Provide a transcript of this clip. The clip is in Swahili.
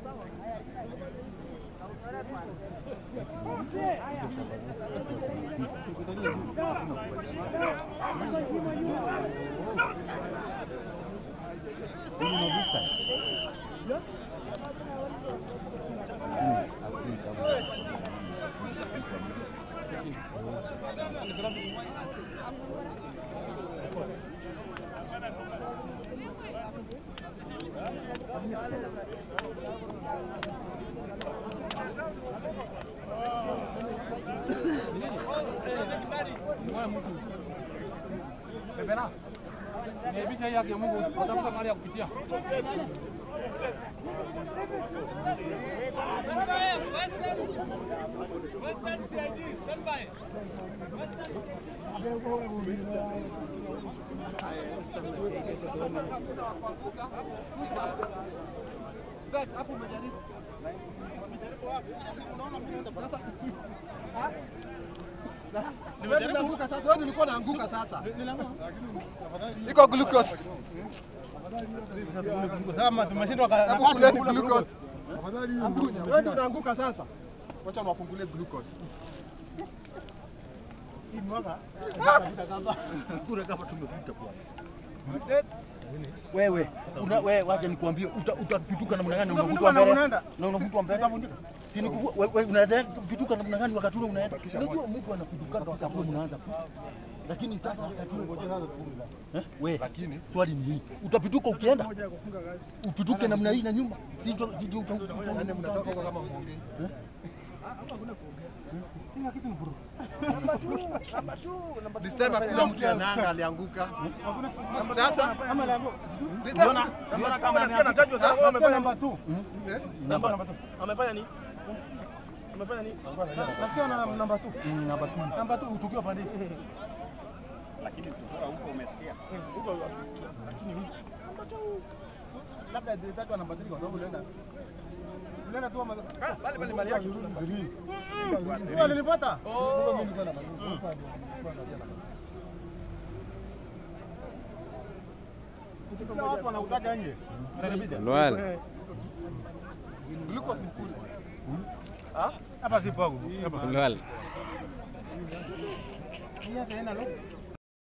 Pepera. Niaibisha hii haki ya Mungu, watafuta mahali ya kupitia. Nimejaribu kuruka sasa, wewe nilikuwa naanguka sasa. Iko glucose. Kama tumeshindwa Hebu kuleni glucose. Wewe ndio unaanguka sasa. Wacha niwafungulie glucose. Hii mwaka kura kama tumevuta kwa wewe una, wewe wacha nikwambie uta- utapituka namna gani unavutwa mbele unaenda. na unavutwa mbele si ni kuvu- wewe unaweza kupituka namna gani wakati ule unaenda unajua mtu anapituka wakati ule mnaanza futa lakini sasa wakati ule eh wewe Lakini swali ni hii utapituka ukienda upituke namna hii na nyuma si uta- si uta- uta- yani mnatoka huko kama muongei. This time hakuna mtu anaanga alianguka. Sasa this time Mbona kama nasikia anatajwa sasa wewe umefanya namba 2? namba Amefanya nini? Amefanya nini? nasikia na namba 2. mm, namba 2 Namba 2 tukiwa pande. Huko hatusikia. Lakini huko Labda tatu namba 3 kwa sababu unaenda. Unaenda tu ama bali bali mali yake tu. Wewe nilipata. Ukipiga watu wanautaka nje. Loyal. Glucose ni full. Hapa si pangu. Hapa. Loyal. Hii hapa haina lock.